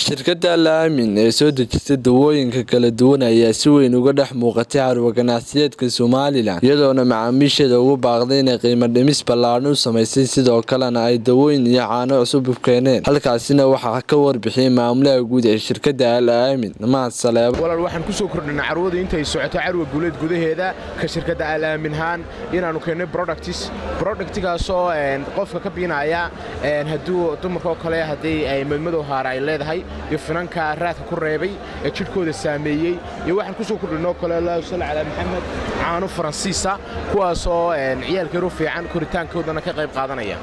shirkadda alaamin ee soo dejisay dawooyinka kala duwan ayaa si weyn uga dhex muuqatay carwa ganacsiyeedka somalilan iyadoona macaamiisheeda ugu baaqday inay qiimo dhimis ballaadhan u samaysay sidoo kalena ay dawooyin iyo caano cusub u keeneen halkaasina waxaa ka warbixiyay maamulaha guud ee shirkadda al aamin mahad saleebo walaal waxaan ku soo kordhinay carwadu intay socoto carwa guuleed gudaheeda ka shirkadda alaaminhaan inaannu keennay productis productigaasoo qofka ka biinaya hadduu dumarka oo kale haddii ay madmadow haara ay leedahay iyo finanka raadka ku reebay ee jidhkooda saameeyey iyo waxaan ku soo kordhinoo kale allah sal calaa maxamed caano faransiisa kuwaasoo ciyaalkeeru fiican koritaankoodana ka qayb qaadanaya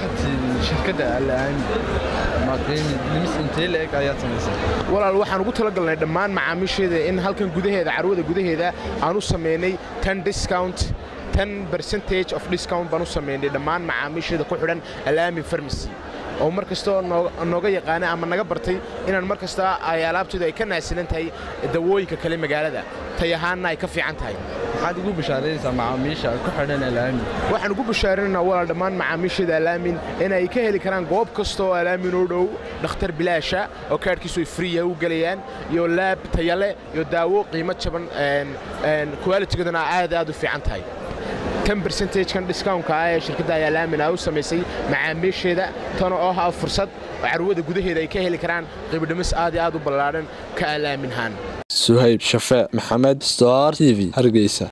walaal waxaan ugu talagalnay dhammaan macaamiisheeda in halkan gudaheeda carwada gudaheeda aan u samaynay tan discount tan percentage of discount baan u samaynay dhammaan macaamiisheeda ku xidhan alaamin farmacy oo mar kastoo nooga yaqaana ama naga bartay inaan mar kasta ay alaabteedu ay ka naasilan tahay dawooyinka kale magaalada tay ahaanna ay ka fiican tahay maxaad ugu bishaaraysaa macaamiisha ku xidhan alaamin waxaan ugu bishaarinaynaa walaal dhammaan macaamiisheeda alaamin inay ka heli karaan goob kasta oo alaamin oo dhow dhakhtar bilaasha oo kaadhkiisu ay friya u gelayaan iyo laab tayale iyo daawo qiimo jaban kualitigoodana aad aad u fiican tahay tan bercentagekan discountka ah ee shirkadda ayaa laamin ah u samaysay macaamiisheeda tan oo ah fursad oo carwada gudaheeda ay ka heli karaan qiibodhimis aad iyo aad u ballaadhan ka alaaminhaan suhayb shafee maxamed star t v hargeysa